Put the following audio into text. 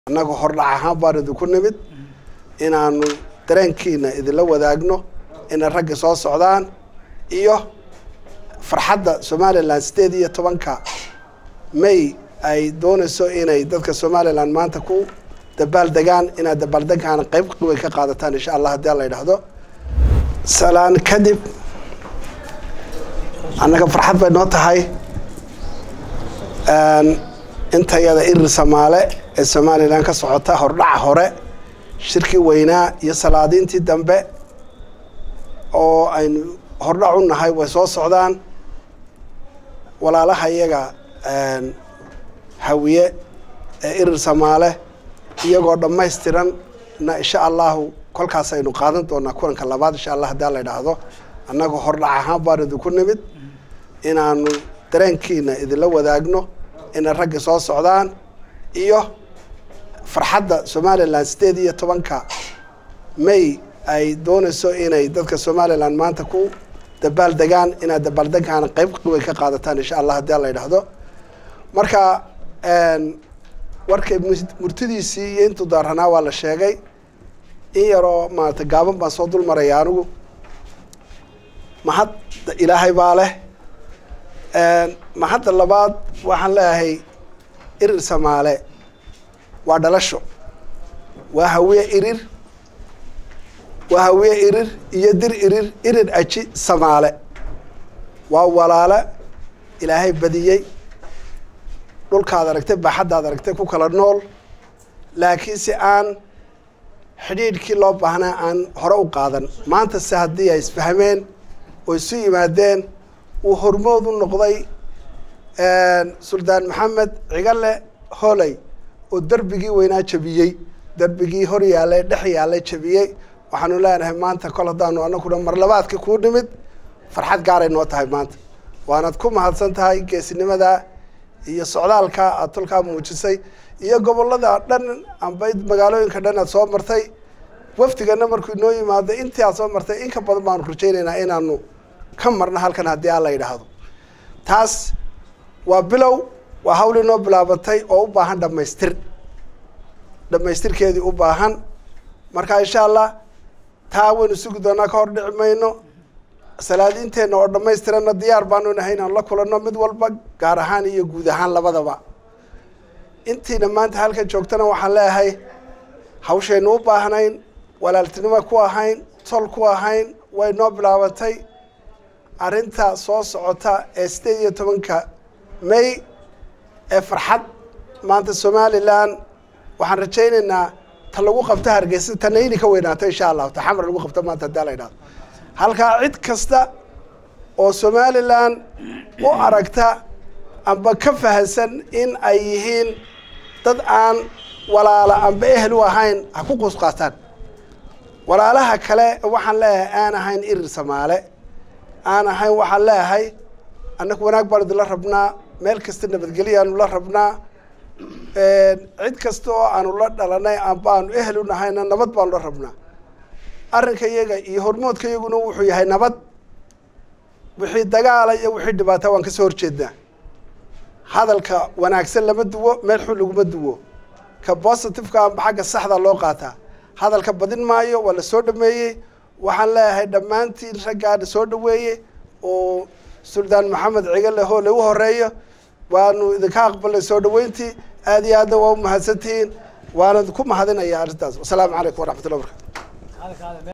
annaga hordhac ahaan baan idinku nimid inaanu dareenkiina idinla wadaagno inay ragga soo socdaan iyo farxadda somalilan sideed iyo tobanka may ay doonayso inay dadka somalilan maanta ku dabaal degaan inaad dabaaldegaana qeyb weyn ka qaadataan insha allah haddii alla yidhaahdo salaan kadib annaga farxad bay noo tahay intayada irir samaale ee somalilan ka socota hordhaca hore shirkii weynaa iyo salaadiintii dambe oo aynu hordhac u nahay way soo socdaan walaalaha iyaga hawiye ee irir samaale iyagoo dhammaystiran na insha allahu kolkaas aynu qaadan doonaa kulanka labaad insha allah haddii la idhaahdo annaga hordhac ahaan baan idinku nimid inaanu dareenkiina idinla wadaagno inay ragga soo socdaan iyo farxadda somalilan sideed iyo tobanka may ay doonayso inay dadka somalilan maanta ku dabaal degaan inaad dabaaldegaana qeyb weyn ka qaadataan insha allah haddii la yidhaahdo marka warkay murtidiisii iyo intuu daaranaa waa la sheegay in yaroo maarata gaaban baan soo dul maraya anigu mahad ilaahay baa leh mahadda labaad waxaan leeyahay irir samaale waa dhalasho waa hawiye irir waa hawiye irir iyo dir irir irir aji samaale waa walaale ilaahay badiyey dhulkaad aragtay baaxaddaad aragtay ku kala nool laakiin si aan xidhiidhkii loo baahnaa aan hore u qaadan maanta se haddii ay isfahmeen oo isu yimaadeen uu hormood u noqday suldaan maxamed cigale holey oo derbigii weynaa jabiyey derbigii hor yaallay dhex yaallay jabiyey waxaanu leenahay maanta kol haddaanu anaguna marlabaadka kuu nimid farxad gaaray noo tahay maanta waanaad ku mahadsan tahay geesinimadaa iyo socdaalka aad tolkaa muujisay iyo gobolada dhan amba magaalooyinka dhan aad soo martay wafdigana markuu inoo yimaado intii aad soo martay in ka badan baanu rajaynaynaa inaanu ka marno halkan haddii aan la yidhaahdo taas waa bilow waa hawl inoo bilaabatay oo u baahan dhamaystir dhamaystirkeedii u baahan marka insha allah taa waynu sugi doonaa ka hor dhici mayno salaadiinteenna oo dhammaystiranna diyaar baanu nahay inaan la kulanno mid walba gaar ahaan iyo guud ahaan labadaba intiina maanta halkan joogtana waxaan leeyahay hawshaynu u baahnayn walaaltinimo ku ahayn tol ku ahayn way noo bilaabatay arrinta soo socota ee sideed iyo tobanka may ee farxad maanta somalilan waxaan rajaynaynaa ta lagu qabto hargeysa tanayni ka weynaato insha allahu ta xamar lagu qabto maanta haddii la yidhahdo halkaa cid kasta oo somalilan u aragta amba ka fahansan in ay yihiin dad aan walaala amba ehel u ahayn ha ku quus qaataan walaalaha kale waxaan leeyahay aan ahayn irir samaale aan ahayn waxaan leeyahay annagu wanaag baan idinla rabnaa meel kasta nabadgelyaanu la rabnaa cid kasta oo aanu la dhalanay amba aanu ehel u nahayna nabad baanu la rabnaa arrinka iyaga iyo hormoodka iyaguna wuxuu yahay nabad wixii dagaala iyo wixii dhibaata waan kasoo horjeednaa hadalka wanaagsan lama duwo meel xun laguma duwo ka positiveka amba xagga saxda loo qaataa hadalka badin maayo waa la soo dhameeyey waxaan leeyahay dhammaantiin raggaana soo dhaweeyey oo suldaan maxamed cigale hoole u horeeyo waanu idinka aqbalnay soo dhaweyntii aada iyo aadna waa u mahadsantihiin waana ku mahadinaya arrintaas wasalaamu calaykum waraxmat ullah barkatu